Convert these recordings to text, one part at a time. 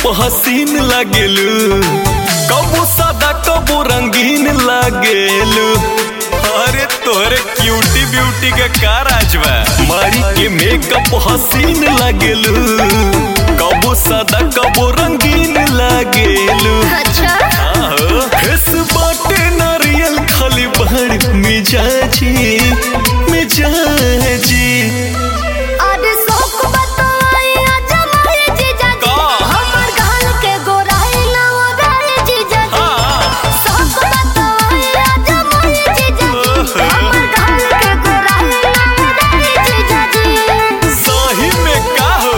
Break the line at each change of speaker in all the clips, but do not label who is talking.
हसीन लागेलू कबो सादा कबो रंगीन लागेलू अरे तोरे क्यूटी ब्यूटी के का राज बा मारी के मेकअप हसीन लागेलू कबो सादा कबो रंगीन लागेलू
अच्छा
आहो, फेस बाटे नारियल खाली बहर मिजाजी मिजाजी
अरे शौक बताई अजमाई जीजा जी
का?
हमर गाल के गोराई ना ओराई जीजा जी
हाँ।
शौक बताई अजमाई जीजा जी हमर गाल के गोराई ना ओराई जीजा जी
सही में का हो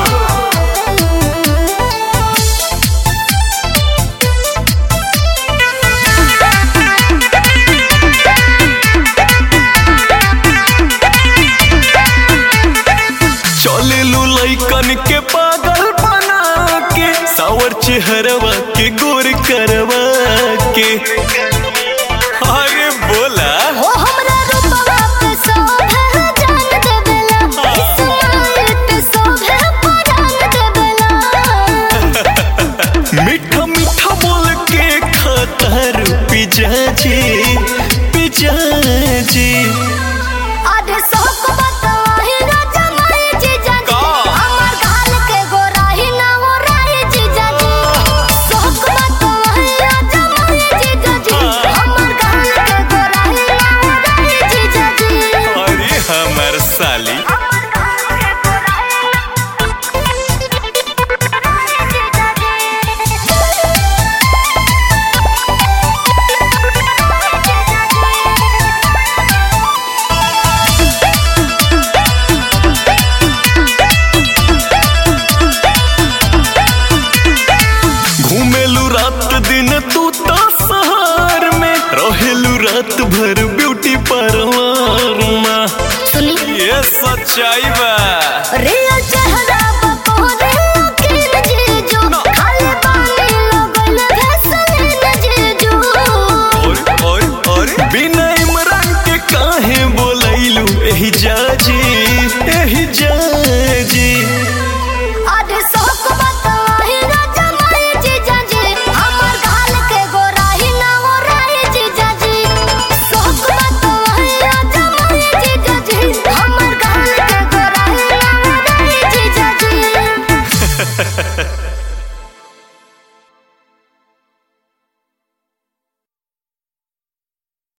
चलेलू लइकन के पागल बना के सावर चेहरवा के गोर करवा के अरे बोला
ओ हमरा रूपवा पे शोभे जान देवेला इस्माइल पे शोभे परान देवेला
मीठा मीठा बोल के खतर पिजाजी पिजाजी
अरे शौक बताई अजमाई जीजा जी
का?
हमर गाल के गोराई ना ओराई जीजा जी शौक बताई अजमाई जीजा जी
हाँ।
हमर गाल के गोराई ना ओराई जीजा जी
अरे हमर साली
हमर गाल के गोराई ना ओराई जीजा
घूमेलू रात दिन तू तो शहर में रहेलू रात भर ब्यूटी पार्लर में
सुनी
ये सच्चाई बा
रे अच्छा